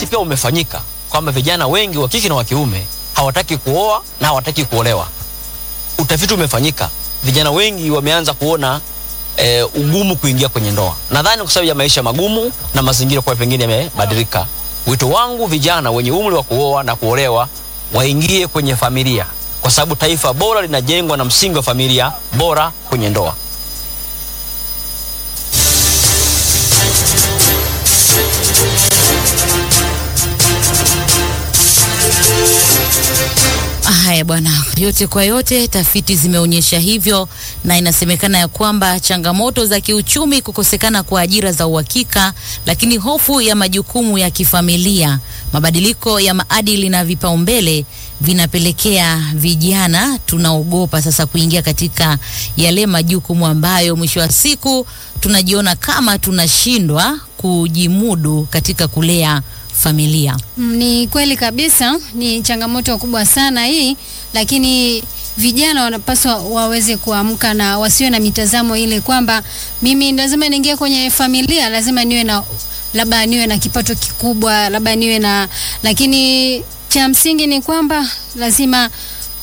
pia umefanyika kwamba vijana wengi wa kike na wa kiume hawataki kuoa na hawataki kuolewa. Utafiti umefanyika, vijana wengi wameanza kuona e, ugumu kuingia kwenye ndoa. Nadhani kwa sababu ya maisha magumu na mazingira kwa pengine yamebadilika. Wito wangu vijana wenye umri wa kuoa na kuolewa waingie kwenye familia, kwa sababu taifa bora linajengwa na msingi wa familia bora kwenye ndoa. Haya bwana, yote kwa yote, tafiti zimeonyesha hivyo, na inasemekana ya kwamba changamoto za kiuchumi, kukosekana kwa ajira za uhakika, lakini hofu ya majukumu ya kifamilia, mabadiliko ya maadili na vipaumbele vinapelekea vijana tunaogopa sasa kuingia katika yale majukumu ambayo mwisho wa siku tunajiona kama tunashindwa kujimudu katika kulea familia. Mm, Ni kweli kabisa, ni changamoto kubwa sana hii, lakini vijana wanapaswa waweze kuamka na wasiwe na mitazamo ile kwamba mimi lazima niingie kwenye familia, lazima niwe na labda niwe na kipato kikubwa, labda niwe na, lakini cha msingi ni kwamba lazima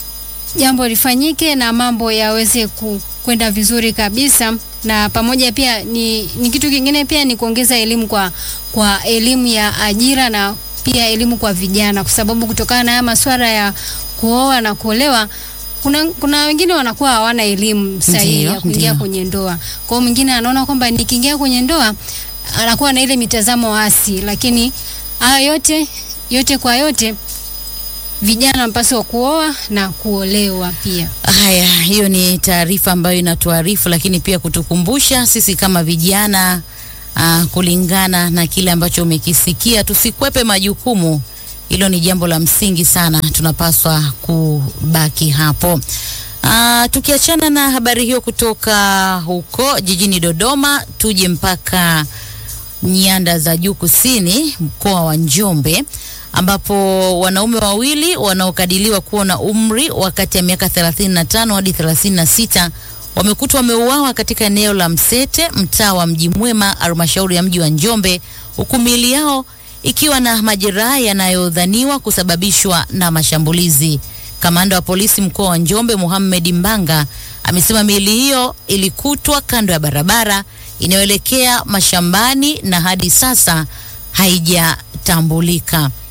jambo lifanyike na mambo yaweze ku- kwenda vizuri kabisa, na pamoja pia ni, ni kitu kingine pia ni kuongeza elimu kwa, kwa elimu ya ajira na pia elimu kwa vijana, kwa sababu kutokana na haya masuala ya kuoa na kuolewa kuna, kuna wengine wanakuwa hawana elimu sahihi Ndiyo, ya kuingia ndiyo. kwenye ndoa. Kwa hiyo mwingine anaona kwamba nikiingia kwenye ndoa anakuwa na ile mitazamo hasi, lakini haya yote yote kwa yote vijana wanapaswa kuoa na kuolewa pia. Haya, hiyo ni taarifa ambayo inatuarifu, lakini pia kutukumbusha sisi kama vijana uh, kulingana na kile ambacho umekisikia, tusikwepe majukumu. Hilo ni jambo la msingi sana, tunapaswa kubaki hapo. Uh, tukiachana na habari hiyo kutoka huko jijini Dodoma, tuje mpaka nyanda za juu kusini, mkoa wa Njombe ambapo wanaume wawili wanaokadiriwa kuwa na umri wa kati ya miaka 35 hadi 36 wamekutwa wameuawa katika eneo la Msete, mtaa wa Mji Mwema, halmashauri ya mji wa Njombe, huku miili yao ikiwa na majeraha yanayodhaniwa kusababishwa na mashambulizi. Kamanda wa polisi mkoa wa Njombe, Mohamed Mbanga, amesema miili hiyo ilikutwa kando ya barabara inayoelekea mashambani na hadi sasa haijatambulika.